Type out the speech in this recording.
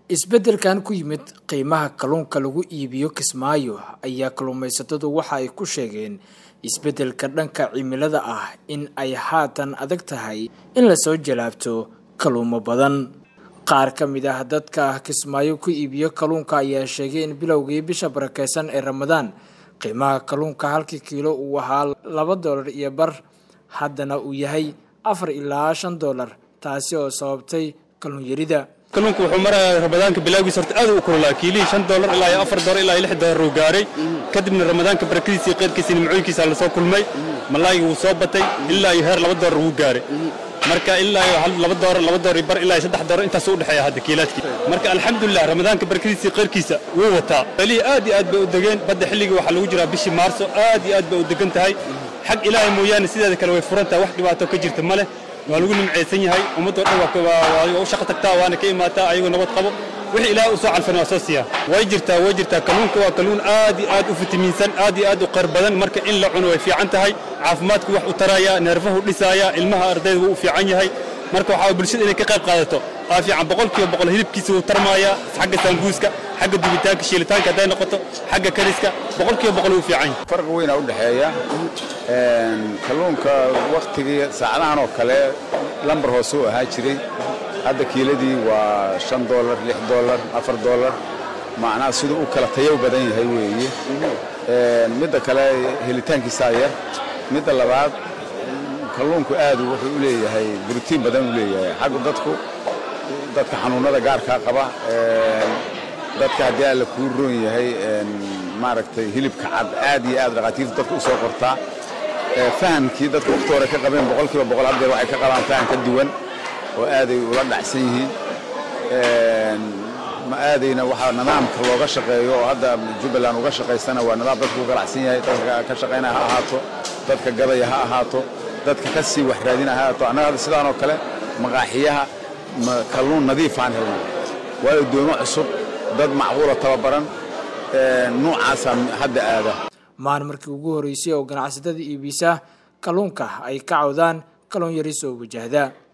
isbeddelkan ku yimid qiimaha kalluunka lagu iibiyo kismaayo ayaa kalluumaysatadu waxa ay ku sheegeen isbeddelka dhanka cimilada ah in ay haatan adag tahay in lasoo jalaabto kalluumo badan qaar ka mid ah dadka kismaayo ku iibiyo kalluunka ayaa sheegay in bilowgii bisha barakeysan ee ramadaan qiimaha kalluunka halkii kiilo uu ahaa laba doolar iyo bar haddana uu yahay afar ilaa shan doolar taasi oo sababtay kalluun yarida kalluunku wuxuu marayaa ramadaanka bilaagiisa horta aad u kululaa kiilihii shan doolar ilaa iyo afar doolar ilaa iyo lix doolar uu gaaray kadibna ramadaanka barakadiisa iyo qeyrkiisa nimcooyinkiisa lasoo kulmay malaayga wuu soo batay ilaa iyo heer laba doolar wuu gaaray marka ilaa iyo laba doolar laba doolar iyo bar ilaa iyo saddex doolar intaas u dhexeeya hadda kiilaadkii marka alxamdulilah ramadaanka barakadiisa iyo qeyrkiisa wuu wataa xeelihii aad iyo aad bay u degeen badda xilligii waxaa lagu jiraa bishii maarso aad iyo aad bay u degan tahay xag ilaahay mooyaane sideeda kale way furan tahay wax dhibaato ka jirta ma leh waa lagu nimcaysan yahay ummadoo dhan waa u shaqo tagtaa waana ka imaataa ayagoo nabad qabo wixii ilaahay u soo calfan waa soo siiyaa way jirtaa way jirtaa kalluunka waa kalluun aad iyo aad u fitamiinsan aad iyo aad u qayr badan marka in la cuno way fiican tahay caafimaadku wax u taraya neerfahu dhisaaya ilmaha ardayda wuu u fiican yahay marka waxaa bulshada inay ka qayb qaadato waa fiican boqolkiiba boqol hilibkiisa wuu tarmaaya xagga saanguuska xagga dubitaanka shiilitaanka hadday noqoto xagga kariska boqolkiiba boqol wuu fiican yahay farqi weynaa u dhexeeya kalluunka wakhtigii saacadahan oo kale lambar hoose u ahaa jiray hadda kiiladii waa shan doolar lix doolar afar doolar macnaha siduu u kala tayo badan yahay weeye midda kale helitaankiisaa yar midda labaad kalluunku aadu wuxuu u leeyahay borotiin badan u leeyahay xaggu dadku dadka xanuunnada gaarkaa qaba dadka haddii alla kuu roon yahay maaragtay hilibka cad aad iyo aad dhakhaatiirta dadka u soo qortaa fahamkii dadka wakhti hore ka qabeen boqolkiiba boqol haddeer waxay ka qabaan faham ka duwan oo aaday ula dhacsan yihiin ma aadayna waxaa nidaamka looga shaqeeyo oo hadda jubbaland uga shaqaysana waa nidaam dadku u ganacsan yahay dadka ka shaqaynaya ha ahaato dadka gadaya ha ahaato dadka ka sii wax raadina ha ahaato annaga hadda sidaan oo kale maqaaxiyaha kalluun nadiifaan helno waayo doomo cusub dad macquula tababaran nuucaasaa hadda aada maan markii ugu horreysay oo ganacsatada iibisa kalluunka ay ka cawdaan kalluun yari soo wajahda